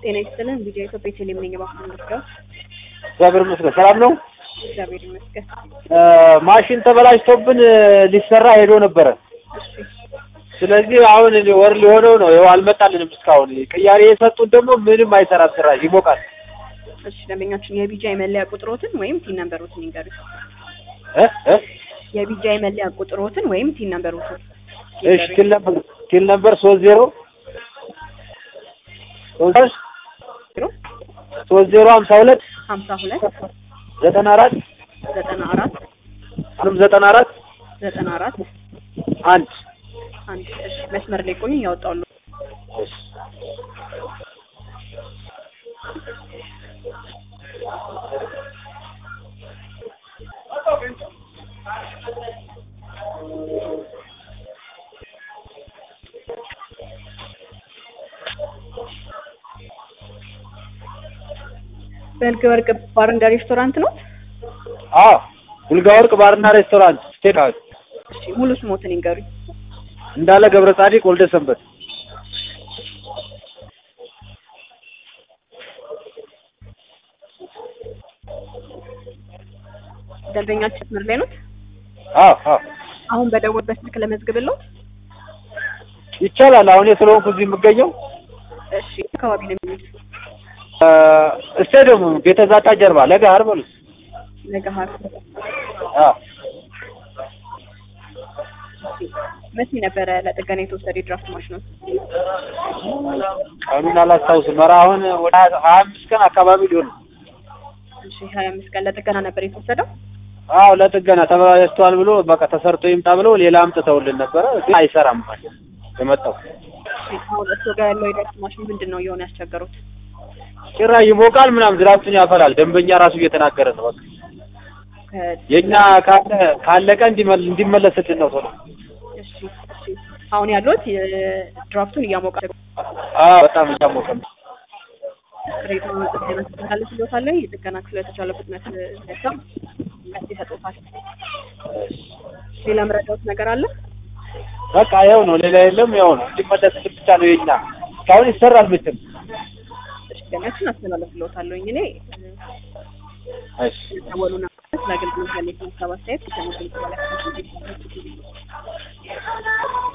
ጤና ይስጥልን። ቪዲዮ ኢትዮጵያ ቴሌም ነኝ። እባክዎን ልርዳው? እግዚአብሔር ይመስገን ሰላም ነው። እግዚአብሔር ይመስገን። ማሽን ተበላሽቶብን ሊሰራ ሄዶ ነበረ። እሺ ስለዚህ አሁን ወር ሊሆነው ነው። ይኸው አልመጣልንም እስካሁን። ቅያሬ የሰጡን ደግሞ ምንም አይሰራም፣ ስራ ይሞቃል። እሺ ደንበኛችን የቢጃ የመለያ ቁጥሮትን ወይም ቲን ነምበሮትን ይንገሩኝ። እ እ የቢጃ የመለያ ቁጥሮትን ወይም ቲን ነምበሮትን እሺ ቲል ነበር ቲል ነበር ሶስት ዜሮ ሶስት ዜሮ ሶስት ዜሮ ሀምሳ ሁለት ሀምሳ ሁለት ዘጠና አራት ዘጠና አራት አሁንም ዘጠና አራት ዘጠና አራት አንድ አንድ እሺ መስመር ላይ ቆዩ ያወጣሉ። እሺ በልግ ወርቅ ባርና ሬስቶራንት ነው። አዎ ቡልጋ ወርቅ ባርና ሬስቶራንት ስቴት ሃውስ እሺ ሙሉ ስሞትን ይንገሩኝ። እንዳለ ገብረ ጻዲቅ ወልደ ሰንበት ደንበኛችን መስመር ላይ ነው። አዎ አዎ አሁን በደወልበት ስልክ ለመዝግብለው። ይቻላል። አሁን የስለሆንኩ እዚህ የምገኘው እሺ አካባቢ ነው የሚሉት ስቴዲየሙ ቤተ ዛታ ጀርባ ለገሀር በሉት። ለገሀር አዎ መቼ ነበረ ለጥገና የተወሰደ የድራፍት ማሽኑ? ቀኑን አላስታውስም። ኧረ አሁን ወደ ሀያ አምስት ቀን አካባቢ ሊሆን ነው። እሺ ሀያ አምስት ቀን ለጥገና ነበር የተወሰደው። አዎ ለጥገና ተበላሽቷል ብሎ በቃ ተሰርቶ ይምጣ ብለው ሌላ አምጥተውልን ነበረ፣ ግን አይሰራም ማለት የመጣው እሺ አሁን እሱ ጋር ያለው የድራፍት ማሽን ምንድን ነው እየሆነ ያስቸገሩት? ጭራሽ ይሞቃል ምናምን ዝራብቱን ያፈላል። ደንበኛ ራሱ እየተናገረ ነው። በቃ ከ- የእኛ ካለ ካለቀ እንዲመል- እንዲመለስልን ነው ቶሎ። እሺ እሺ አሁን ያሉት ድራፍቱን እያሞቀ አዎ በጣም እያሞቀ ነው። ቅሬታውን ጥገና ካለ ስለታለ የጥገና ክፍል የተቻለ ፍጥነት ነሳ መስ ይሰጡታል። ሌላ መረዳት ነገር አለ? በቃ ያው ነው፣ ሌላ የለም። ያው ነው እንዲመለስልን ብቻ ነው የኛ። እስካሁን ይሰራል ምትም እሺ ገናችን አስተላለፍልዎታለሁ እኔ እሺ ደወሉና ስለ አገልግሎት ያለ ሀሳብ አስተያየት ከሰሙት